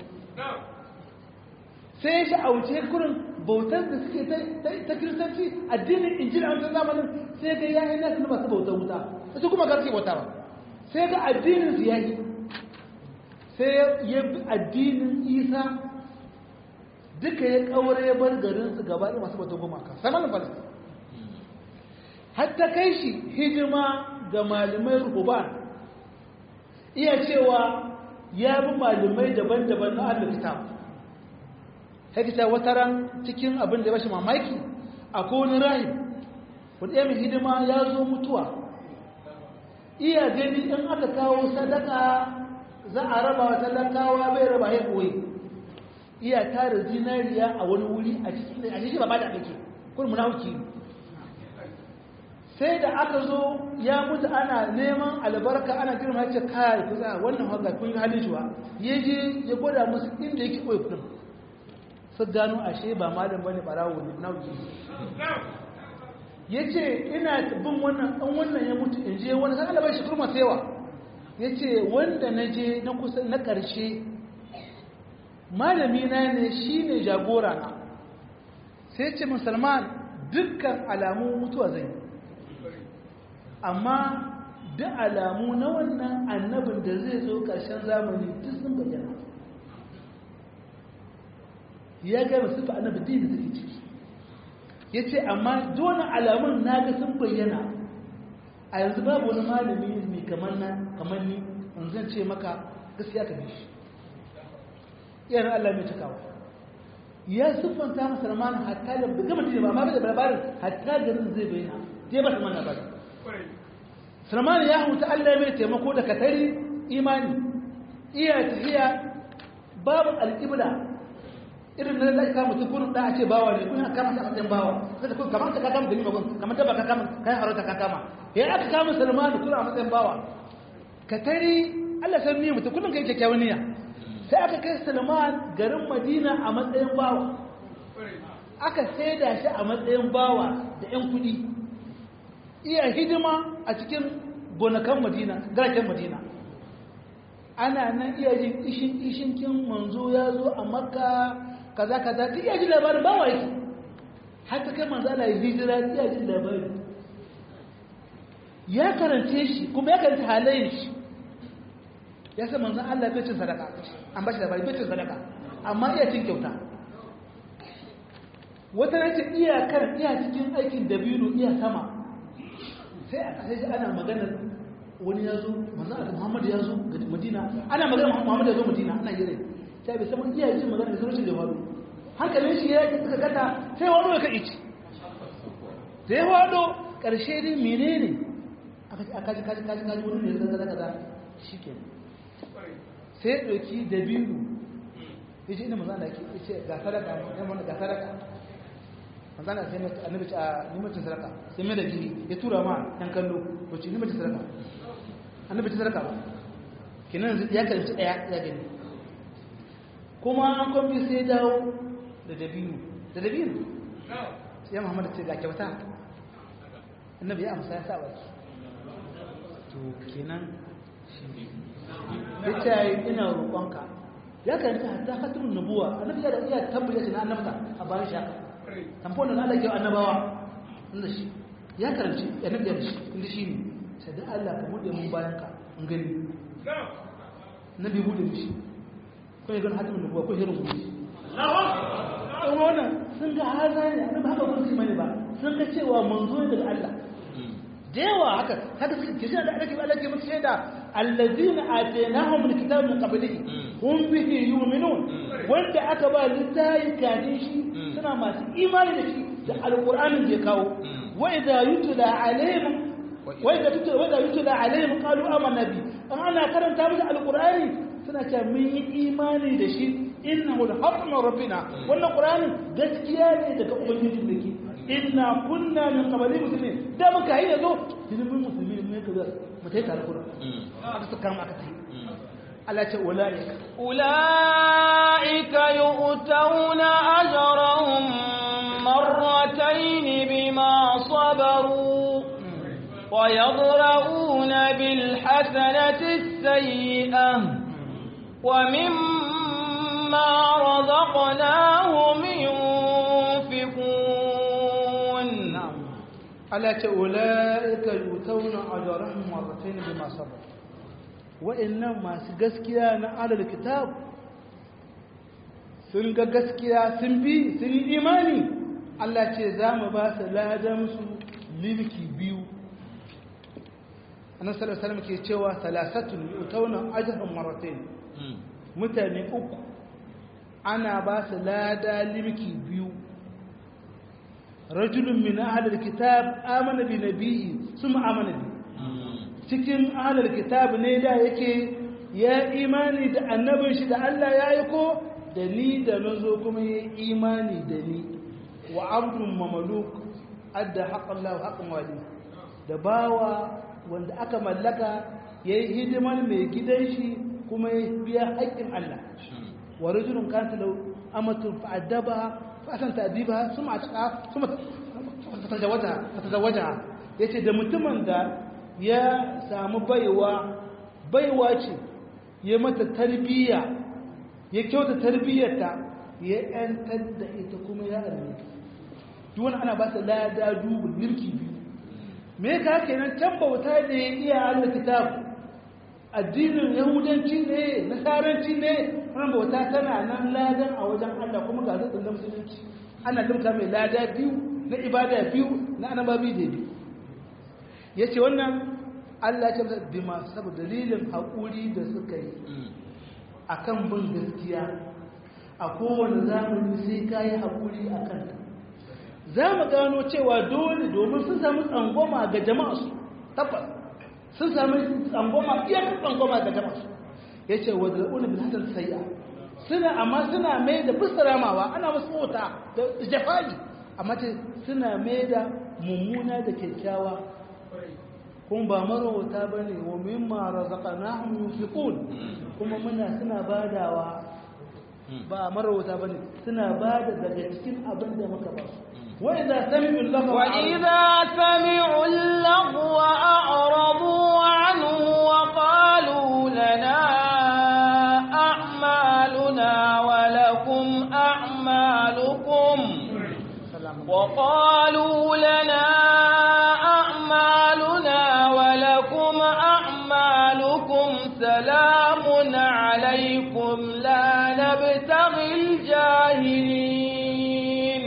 sai shi a wuce kurin bautar da suke ta kiristanci addinin injila a wancan zamanin sai ga yayin nasu na masu bautar wuta su kuma garke bauta ba sai ga addinin su yayi sai ya bi addinin isa duka ya kawar ya bar garin su gaba da masu bautar gumaka samanin falastin hatta kai shi hijima ga malamai ruhuban iya cewa ya bi malamai daban-daban na allah kitab hakita wata ran cikin abin da ya bashi mamaki a kowane rahim wadda mai hidima ya zo mutuwa iya gani in aka kawo sadaka za a raba wa talakawa bai raba ya koyi iya tara zinariya a wani wuri a cikin a cikin ba da ake kun munafiki sai da aka zo ya mutu ana neman albarka ana girma ya ce kai ku za wannan haka kun yi halin shi ba ya je ya gwada musu inda yake koyi kudin su gano ashe ba malam bane barawo ne nauki ya ce ina bin wannan ɗan wannan ya mutu in je wani san alabar shekaru masu yawa ya ce wanda na je na kusa na ƙarshe malami na ne shi ne jagora na sai ce musulman dukkan alamu mutuwa zai amma duk alamu na wannan annabin da zai zo ƙarshen zamani duk sun bayyana ya gama sufa annabi din da suke ciki ya ce amma dole alamun na ga sun bayyana a yanzu babu wani malami mai kamar na kamar ni in zan ce maka gaskiya ka bi shi iyayen Allah mai cikawa ya siffanta masa ramana hatta da gama da ba amma da labarin hatta garin zai bayyana zai ba mana labari Salman ya huta Allah mai taimako da katari imani iya tafiya babu alƙibla irin na zai kama mutum kurin da a ce bawa ne kun kama sa matsayin bawa sai da kun kamar ka kama da limagun kamar da ba ka kama kai harauta ka kama ya aka kama salmanu kuna a matsayin bawa ka tari Allah san ni mutum kullum kai kyakkyawan niyya sai aka kai salman garin madina a matsayin bawa aka saida shi a matsayin bawa da yan kuɗi iya hidima a cikin gonakan madina garaken madina ana nan iya jin ishin ishinkin manzo ya zo a makka kaza kaza duk iya jin labarin ba wa yake har ta kai manzo Allah ya hijira iya jin labarin ya karance shi kuma ya karanta halayen shi ya san manzo Allah bai cin sadaka an ba shi labari bai cin sadaka amma iya cin kyauta wata nace iya kan iya cikin aikin dabino iya sama sai a kasai ana maganar wani ya zo manzo Allah Muhammad ya zo ga Madina ana magana Muhammad ya zo Madina ana yare sai bai san iya jin magana da zuciyar da faru hankalin shi ya suka kata sai wani ya kai ci da ya wado ƙarshe dai menene aka kaji kaji kaji kaji wani ne zai zai kaza shi ke sai ya ɗauki da biyu ya ce ina mazan da ke ya ce ga sadaka ya mana ga sadaka mazan da sai mai annabi ce a nimacin sadaka sai mai da jini ya tura ma yan kallo to ce nimacin sadaka annabi ce sadaka ba kenan ya karanci ɗaya ya gani kuma an kwamfi sai dawo da dabino da dabino sai muhammadu ce ga kyauta annabi ya amsa ya sa baki to kenan shi ya ce ina roƙonka ya karanta hatta hatimin nubuwa annabi ya da iya tabbata shi na annabta a bayan shi haka tamfon da Allah ke annabawa inda shi ya karanci annabi ya da shi inda shi ne sai da Allah ka bude mun bayan ka in gani nabi bude mishi ko ya gani hatimin nubuwa ko hirin bude kuma wannan sun ga haza ne annabi haka ba su mani ba sun ga cewa manzo ne daga Allah da yawa haka haka suka kishi da ake Allah ke musu shaida allazina atainahum alkitaba min qablihi hum bihi yu'minun wanda aka ba littafi kafin shi suna masu imani da shi da alqur'anin da ya kawo wa idza yutla alaihim wa idza yutla wa idza yutla alaihim qalu amanna bi an ana karanta musu alqur'ani suna cewa mun yi imani da shi innahu alhaqqu min rabbina wannan qur'ani gaskiya ne daga ubangijin da ke inna kunna min qabli muslimin da muka yi yazo mun musulmi ne kaza mu tayi tare kuma aka suka kama aka tayi Allah ce ulaika ulaika yu'tawna ajrahum marratayn bima sabaru wa yadra'una bil hasanati as-sayyi'ah wa mimma razaqnahum yunfiqun Allah ce ula'ika yutawna ajrahum marratayn bima sabar wa'annan masu gaskiya na alal kitab sun ga gaskiya sun bi sun yi imani Allah ce za mu ba su ladan su limki biyu annabi sallallahu alaihi wasallam ke cewa salasatun yutawna ajrahum marratayn mutane uku ana ba su lada limki biyu rajulun min ahlul kitab amana bi nabiyyi suma amana bi cikin ahlul kitab ne da yake ya imani da annabin shi da Allah ya aiko da ni da nazo kuma ya imani da ni wa abdun mamluk adda haqqan lahu haqqan wali da bawa wanda aka mallaka yayi hidimar mai gidan shi kuma ya biya haƙƙin Allah wa rajulun kanta lahu amatu fa'adaba fa'asan ta'dibaha suma atqa suma tazawwaja tazawwaja yace da mutumin da ya samu baiwa baiwa ce ya mata tarbiyya ya kyauta tarbiyyarta ya yantar da ita kuma ya arme duk wani ana ba ta lada dubu milki biyu me ka kenan can bauta da ya iya Allah kitab addinin yahudanci ne nasaranci ne wannan bauta tana nan ladan a wajen Allah kuma ga zai da musulunci ana limka mai lada biyu na ibada biyu na annababi da biyu yace wannan Allah ya ce bi ma saboda dalilin haƙuri da suka yi akan bin gaskiya a kowane zamani sai ka yi haƙuri a kanta za mu gano cewa dole domin sun samu tsangwama ga jama'a su tabbas sun samu tsangwama iyakar tsangwama ga jama'a su ya ce wa zal'una bin hasan sayya suna amma suna mai da ramawa ana musu mota da jafagi amma ce suna mai da mummuna da kyakkyawa kun ba marauta ba ne wa mimma razaqnahum yunfiqun kuma muna suna badawa ba marauta ba ne suna bada daga cikin abin da muka ba su wa idza sami'u lahu wa idza sami'u lahu a'radu anhu wa qalu lana a'maluna wa lakum a'malukum wa qalu lana سلام عليكم لا نبتغي الجاهلين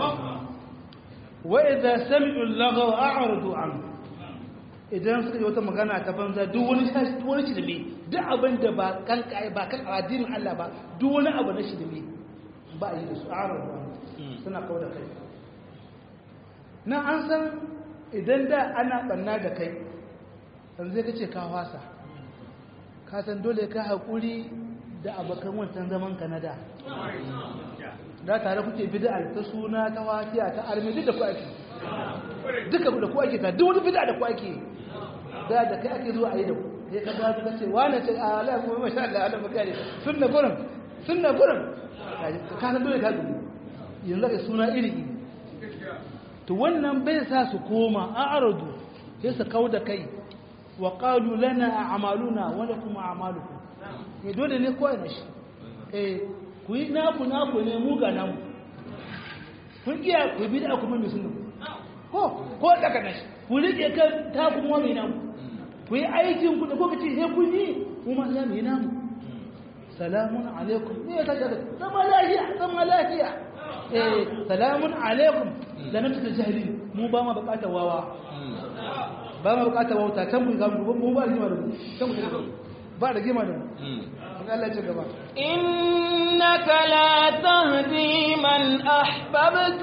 وإذا سمعوا اللغو أعرضوا عنه idan suka yi wata magana ta banza duk wani duk wani shirme duk abin da ba kan kai ba kan addinin Allah ba duk wani abu na shirme ba yi da su arabu suna kawo da kai na an san idan da ana ɓanna da kai yanzu zai kace ka wasa ka san dole ka haƙuri da abokan wancan zaman ka na da da tare kuke bid'a ta suna ta wasiya ta armi duk da ku ake duka da ku ake ta duk wani bid'a da ku ake da da kai ake zuwa a yi da ku sai ka ba ka ce wani ce a Allah mu masha Allah Allah bakare sunna gurin sunna gurin ka san dole ka gudu yanzu ka suna iri iri to wannan bai sa su koma a aradu sai su kau da kai wa qalu lana a'maluna wa lakum a'malukum ne dole ne koyi na shi eh ku yi naku naku ne mu ga namu kun iya ku bi da kuma mai sunna ko ko daga nashi ku rike kan ta kuma mai namu ku yi aikin ku da kuka ce sai kun yi mu ma za mu yi namu salamun alaikum ne ya kaga zama lafiya zama lafiya eh salamun alaikum da nan ta jahili mu ba ma bukatar wawa ba ma bukatar wauta can mu ga mu ba rigima da mu can mu ba rigima da mu Allah ya ci gaba إنك لا تهدي من أحببت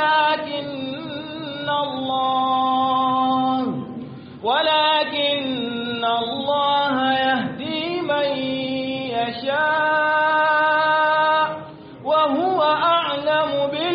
ولكن الله ولكن الله يهدي من يشاء وهو أعلم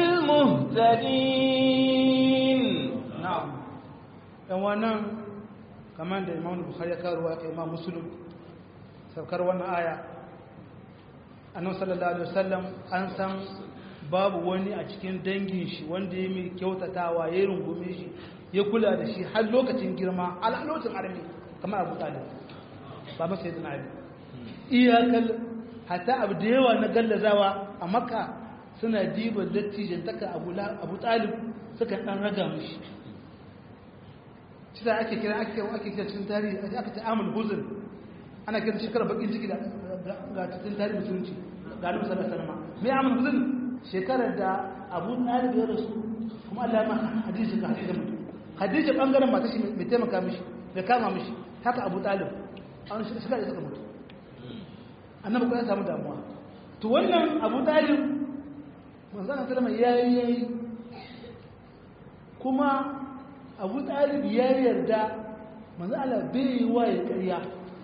بالمهتدين na'am dan wannan kamar da Imam Bukhari ya kawo ya Imam Muslim saukar wannan aya annabi sallallahu alaihi wasallam an san babu wani a cikin dangin shi wanda ya mai kyautatawa ya rungume shi ya kula da shi har lokacin girma a lokacin armi kamar Abu Talib ba masa yadda Ali iyakal hatta abu da yawa na gallazawa a Makka suna diba dattijin taka Abu Abu Talib suka dan raga mishi shi da ake kira ake ake kira cikin tarihi aka ta amul huzn ana kira shekara bakin ciki da ga cikin tarihi musulunci ga annabi sallallahu alaihi wasallam me amul huzn shekarar da Abu Talib ya rasu kuma Allah ya maka hadisi ga hadisi mutum hadisi bangaren mata shi mai taimaka mishi da kama mishi haka Abu Talib an shi suka da suka mutu annabi ko ya samu damuwa to wannan Abu Talib manzon sallallahu alaihi wasallam yayi kuma abu talib ya yarda manzo Allah bai yi wa ya ƙarya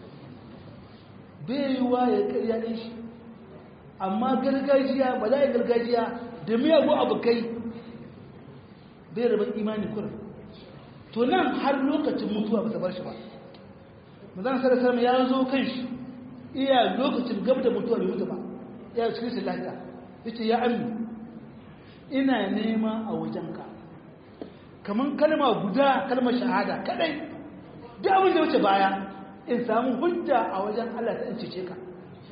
bai yi wa ya ƙarya ɗin shi amma gargajiya ba za a yi gargajiya da miyagu abokai bai rabin imani kurin to nan har lokacin mutuwa ba ta bar shi ba manzo Allah sallallahu ya zo kan shi iya lokacin gab da mutuwa bai mutu ba ya cikin shi lafiya yace ya ammi ina nema a wajenka kamar kalma guda kalmar shahada kadai duk abin da wuce baya in samu hujja a wajen Allah ta cece ka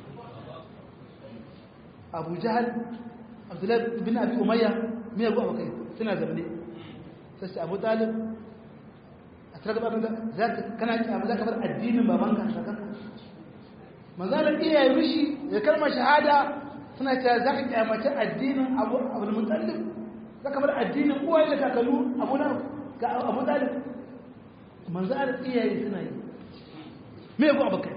Abu Jahal Abdullahi bin Abi Umayya me yago abakai suna zamne sai Abu Talib a tsaka babin da zaka kana ki abu zaka bar addinin babanka saka manzalan iyaye mishi ya kalmar shahada suna cewa zaka kyamace addinin Abu Abdul Muttalib zaka bar addinin uwaye da kakalu abu na ga abu dalib manzo al iyaye suna yi me yago abakai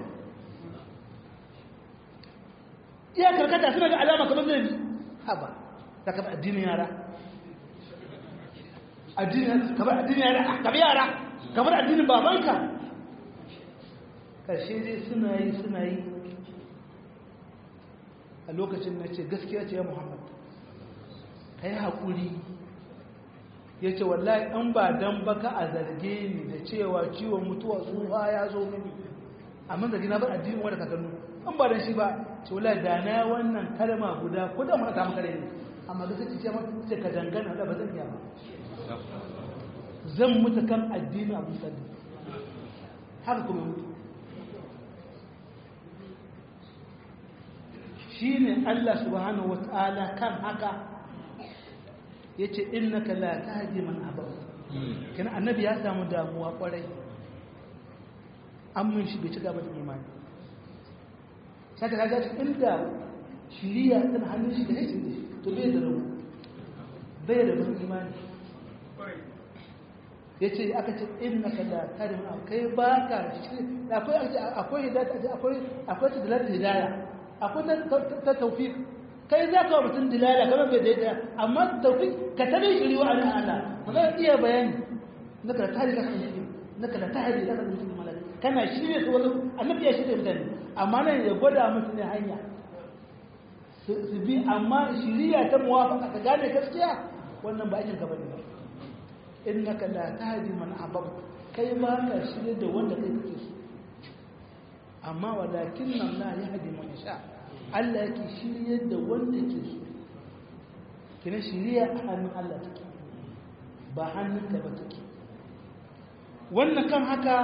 iya karkata suna ga alama kamar zai haba zaka bar addinin yara addinin kamar addinin yara kamar yara kamar addinin babanka karshe dai suna yi suna yi a lokacin na ce gaskiya ce ya muhammad ka yi haƙuri ya ce wallahi ɗan ba don baka a zarge ni da cewa ciwon mutuwa tsufa ya zo mini amma zargi na bar addinin wanda ka gano an ba don shi ba ce wallahi da na wannan kalma guda ko da mana ta maka ne amma ga sai ce ce ka dangana da ba zan iya ba zan mutu kan addinin abu sadi haka kuma mutu shi ne Allah subhanahu wa ta'ala kan haka ya ce innaka la tahdi man ahbabta kana annabi ya samu damuwa kwarai amma shi bai ci gaba da imani saka kaga inda shiriya tana hannun shi da yake to bai da rawu bai da ban imani yace aka ce innaka la tahdi man kai baka akwai akwai hidayah akwai akwai hidayah akwai ta tawfiq kai za ka wa mutum dilala kamar bai daidai amma tafi ka tabi shiri wa anan Allah ba za ka iya bayani na ka tare ka san shi na ka tare ka san mutum malaka kana shirye su wani annabi ya shirye mutane amma nan ya gwada musu ne hanya su bi amma shiriya ta muwafaka ka gane gaskiya wannan ba aikin ka bane ba innaka la tahdi man ahbabta kai ba ka shirye da wanda kai kake so amma walakin nan la yahdi man yasha Allah yake shirye da wanda ke so kina shiriya a hannun Allah take ba hannun ka ba take wannan kan haka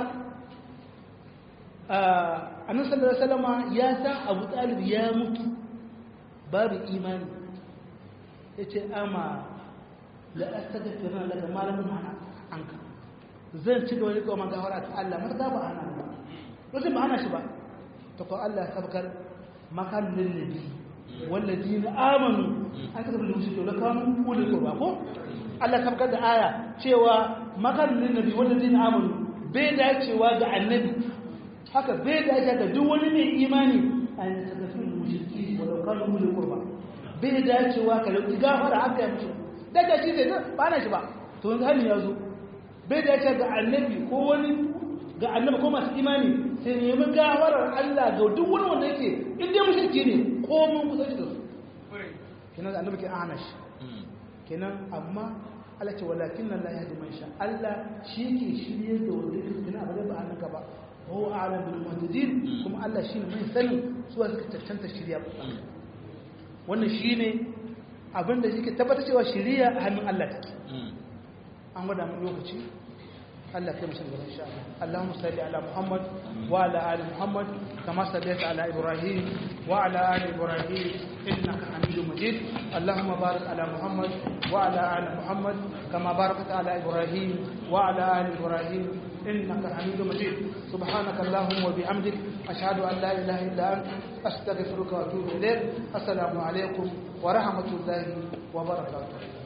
annabi sallallahu alaihi wasallam ya san Abu Talib ya mutu babu imani yace ama la astaghfiruna laka ma lam anka zan ci gaba da kuma gafara ta Allah mata ba ana ba wajen ba ana shi ba ta ko Allah ya sabkar makan lil nabi walladina amanu an ka tabbata musu da kanu kullu qurba ko Allah ya sabkar da aya cewa makan lil nabi walladina amanu bai dacewa ga annabi haka bai dace ga duk wani mai imani an tabbata mushriki walau kanu kullu qurba bai dacewa ka lauki gafara haka ya musu daga shi sai ba na shi ba to yanzu hali ya zo bai da ce ga annabi ko wani ga annabi ko masu imani sai nemi gafarar Allah ga duk wani wanda yake in dai mushriki ne ko mun kusa shi da su kenan annabi ke ana shi kenan amma Allah ce walakin nan la yahdi man sha Allah shi ke shirye da wanda yake kenan ba ba annaka ba huwa a'lam bil muhtadin kuma Allah shine mai sani su suka tantance shirya wannan shine abinda yake tabbata cewa shiriya a hannun Allah take an gwada mu lokaci Allah kai musu gaba insha Allah Allahumma salli ala Muhammad wa ala ali Muhammad kama sallaita ala Ibrahim wa ala ali Ibrahim innaka Hamidum Majid Allahumma barik ala Muhammad wa ala ali Muhammad kama barakta ala Ibrahim wa ala ali Ibrahim إنك حميد مجيد سبحانك اللهم وبحمدك أشهد أن لا إله إلا أنت أستغفرك وأتوب إليك السلام عليكم ورحمة الله وبركاته